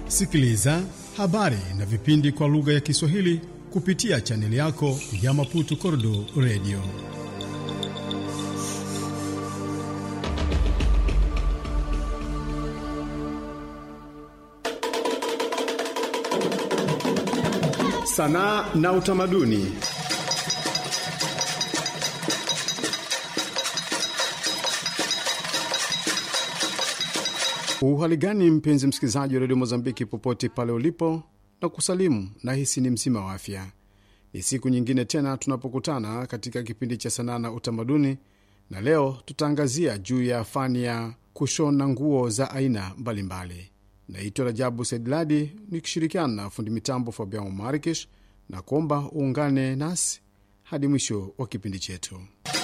Sikiliza habari na vipindi kwa lugha ya Kiswahili kupitia chaneli yako ya Maputo Kordo Radio. Sanaa na utamaduni. Uhali gani mpenzi msikilizaji wa redio Mozambiki popote pale ulipo, na kusalimu na hisi ni mzima wa afya. Ni siku nyingine tena tunapokutana katika kipindi cha sanaa na utamaduni, na leo tutaangazia juu ya fani ya kushona nguo za aina mbalimbali. Naitwa Rajabu Saidladi nikishirikiana na fundi mitambo Fabian Marikish na kuomba uungane nasi hadi mwisho wa kipindi chetu.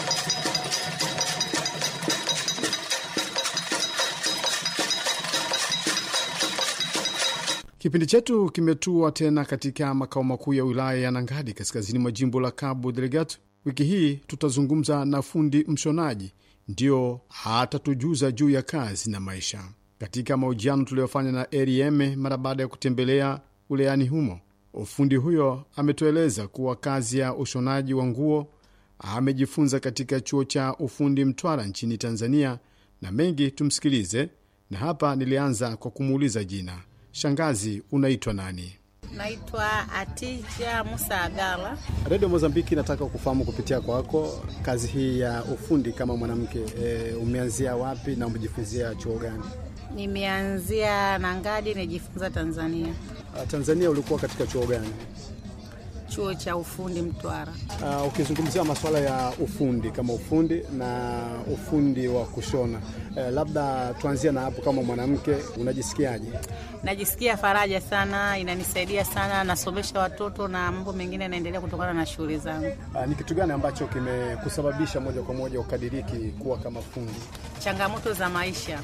Kipindi chetu kimetua tena katika makao makuu ya wilaya ya Nangadi, kaskazini mwa jimbo la Cabo Delgado. Wiki hii tutazungumza na fundi mshonaji, ndio hatatujuza juu ya kazi na maisha. Katika mahojiano tuliyofanya na Rm mara baada ya kutembelea wilayani humo, ufundi huyo ametueleza kuwa kazi ya ushonaji wa nguo amejifunza katika chuo cha ufundi Mtwara nchini Tanzania, na mengi tumsikilize. Na hapa nilianza kwa kumuuliza jina Shangazi, unaitwa nani? Naitwa Atija Musa Agala. Redio Mozambiki nataka kufahamu kupitia kwako kazi hii ya ufundi kama mwanamke e, umeanzia wapi na umejifunzia chuo gani? Nimeanzia Nangadi, nijifunza Tanzania, Uh, Tanzania ulikuwa katika chuo gani? chuo cha ufundi Mtwara. Uh, ukizungumzia masuala ya ufundi kama ufundi na ufundi wa kushona eh, labda tuanzie na hapo. Kama mwanamke unajisikiaje? Najisikia faraja sana, inanisaidia sana, nasomesha watoto na mambo mengine yanaendelea kutokana na shughuli zangu. Uh, ni kitu gani ambacho kimekusababisha moja kwa moja ukadiriki kuwa kama fundi? Changamoto za maisha,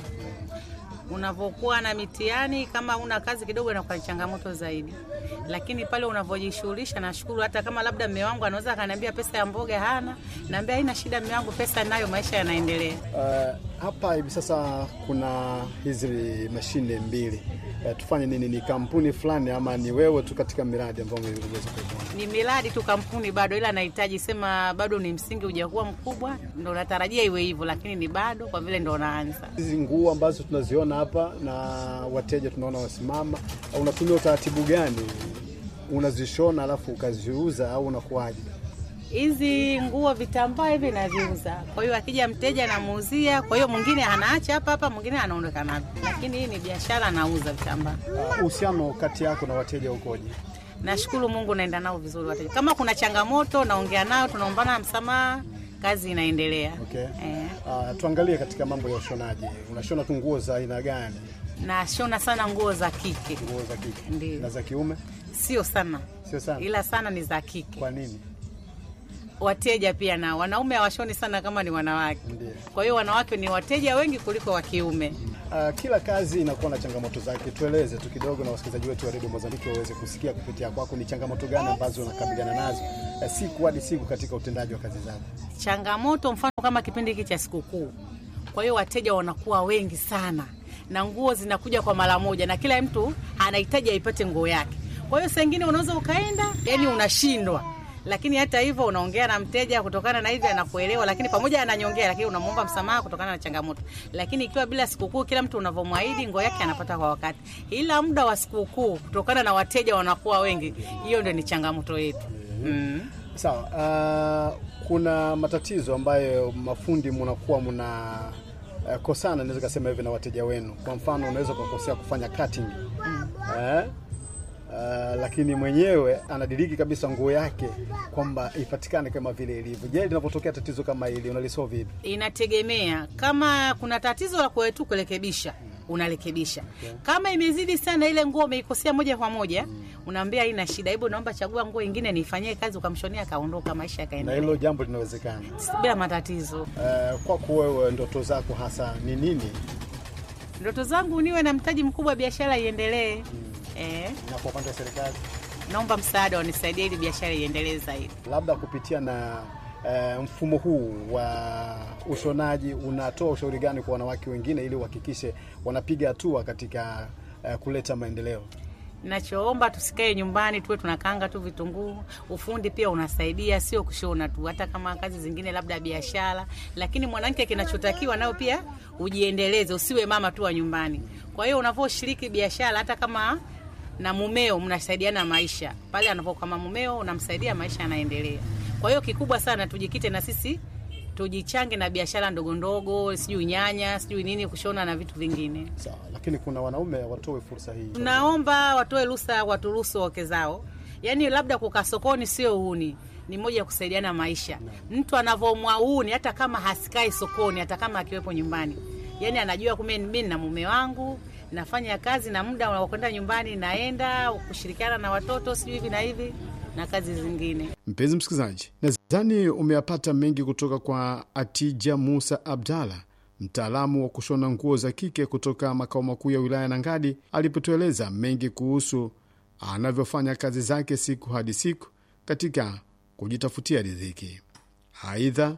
unavyokuwa na mitihani, kama una kazi kidogo, inakuwa ni changamoto zaidi, lakini pale unavyojishughulisha, nashukuru. Hata kama labda mme wangu anaweza akaniambia pesa ya mboga hana, naambia haina shida, mme wangu, pesa nayo, maisha yanaendelea. Uh, hapa hivi sasa kuna hizi mashine mbili uh, tufanye nini? Ni kampuni fulani ama ni wewe tu katika miradi ambayo umeweza kuifanya? ni miradi tu, kampuni bado, ila nahitaji sema, bado ni msingi hujakuwa mkubwa, ndo natarajia iwe hivyo, lakini ni bado kwa vile ndo naanza. Hizi nguo ambazo tunaziona hapa na wateja tunaona wasimama, unatumia utaratibu gani? Unazishona alafu ukaziuza au unakuwaje? Hizi nguo vitambaa hivi naviuza, kwa hiyo akija mteja namuuzia, kwa hiyo mwingine anaacha hapa hapa, mwingine anaondoka navyo, lakini hii ni biashara, nauza vitambaa. Uh, Uhusiano kati yako na wateja ukoje? Nashukuru Mungu, naenda nao vizuri wateja. Kama kuna changamoto naongea nao, tunaombana msamaha, kazi inaendelea. Okay. Eh, Uh, tuangalie katika mambo ya ushonaji, unashona tu nguo za aina gani? nashona sana nguo za kike, Nguo za kike Ndiyo. na za kiume? sio sana, Sio sana. ila sana ni za kike. Kwa nini? wateja pia nao wanaume hawashoni sana kama ni wanawake. Ndiyo. Kwa hiyo wanawake ni wateja wengi kuliko wa kiume. Uh, kila kazi inakuwa na changamoto zake. Tueleze tu kidogo na wasikilizaji wetu wa redio Mozambiki waweze kusikia kupitia kwako ni changamoto gani ambazo unakabiliana nazo uh, siku hadi siku katika utendaji wa kazi zako. Changamoto mfano kama kipindi hiki cha sikukuu, kwa hiyo wateja wanakuwa wengi sana na nguo zinakuja kwa mara moja, na kila mtu anahitaji aipate nguo yake. Kwa hiyo saa ingine unaweza ukaenda, yani unashindwa lakini hata hivyo unaongea na mteja kutokana na hivi anakuelewa, lakini pamoja ananyongea, lakini unamwomba msamaha kutokana na changamoto. Lakini ikiwa bila sikukuu, kila mtu unavyomwahidi nguo yake anapata kwa wakati, ila muda wa sikukuu kutokana na wateja wanakuwa wengi, hiyo ndio ni changamoto yetu mm. Sawa. Uh, kuna matatizo ambayo mafundi mnakuwa mna uh, kosana, naweza kusema hivi na wateja wenu. Kwa mfano, unaweza kukosea kufanya cutting eh? Uh, lakini mwenyewe anadiriki kabisa nguo yake kwamba ipatikane kama vile ilivyo. Je, linapotokea tatizo kama hili unalisolve vipi? Inategemea kama kuna tatizo la kwetu kurekebisha, unarekebisha. Kama imezidi sana, ile nguo umeikosea moja kwa moja, unaambia haina shida, hebu naomba chagua nguo ingine nifanyie kazi, ukamshonia akaondoka, maisha Na yakaendelea hilo jambo linawezekana. bila matatizo. Uh, kwako wewe, ndoto zako hasa ni nini? Ndoto zangu niwe na mtaji mkubwa, biashara iendelee. Eh, Na kwa upande wa serikali, naomba msaada wanisaidie ili biashara iendelee zaidi. labda kupitia na uh, mfumo huu wa ushonaji, unatoa ushauri gani kwa wanawake wengine ili uhakikishe wanapiga hatua katika uh, kuleta maendeleo? Nachoomba tusikae nyumbani tuwe tunakaanga tu vitunguu. Ufundi pia unasaidia, sio kushona tu, hata kama kazi zingine labda biashara. Lakini mwanamke kinachotakiwa nao pia ujiendeleze, usiwe mama tu wa nyumbani. Kwa hiyo unavyoshiriki biashara, hata kama na mumeo mnasaidiana maisha, pale anapo kama mumeo unamsaidia, maisha yanaendelea. Kwa hiyo kikubwa sana tujikite na sisi tujichange na biashara ndogo ndogo, sijui nyanya, sijui nini, kushona na vitu vingine. Sawa, lakini kuna wanaume watoe fursa hii. Tunaomba watoe ruhusa, waturuhusu wake zao, yaani labda kukaa sokoni sio uhuni, ni moja ya kusaidiana maisha. Mtu anavomwa uhuni, hata kama hasikai sokoni, hata kama akiwepo nyumbani, yaani anajua kumbe mimi na mume wangu nafanya kazi na muda wa kwenda nyumbani naenda kushirikiana na watoto sijui hivi na hivi na kazi zingine. Mpenzi msikilizaji, nadhani umeyapata mengi kutoka kwa Atija Musa Abdalla, mtaalamu wa kushona nguo za kike kutoka makao makuu ya wilaya Nangadi, alipotueleza mengi kuhusu anavyofanya kazi zake siku hadi siku katika kujitafutia riziki. Aidha,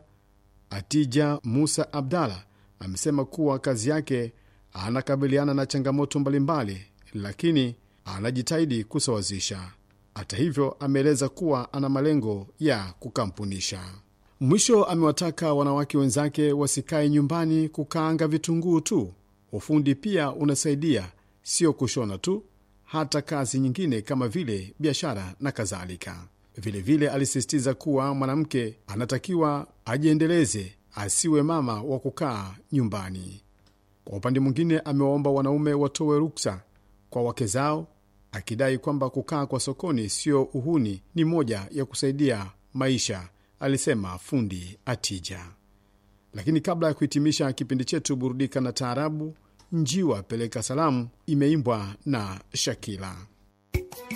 Atija Musa Abdalla amesema kuwa kazi yake anakabiliana na changamoto mbalimbali, lakini anajitahidi kusawazisha. Hata hivyo, ameeleza kuwa ana malengo ya kukampunisha. Mwisho amewataka wanawake wenzake wasikae nyumbani kukaanga vitunguu tu. Ufundi pia unasaidia, sio kushona tu, hata kazi nyingine kama vile biashara na kadhalika. Vilevile alisisitiza kuwa mwanamke anatakiwa ajiendeleze, asiwe mama wa kukaa nyumbani. Kwa upande mwingine, amewaomba wanaume watoe ruksa kwa wake zao, akidai kwamba kukaa kwa sokoni sio uhuni, ni moja ya kusaidia maisha, alisema fundi Atija. Lakini kabla ya kuhitimisha kipindi chetu, burudika na taarabu. Njiwa peleka salamu imeimbwa na Shakila.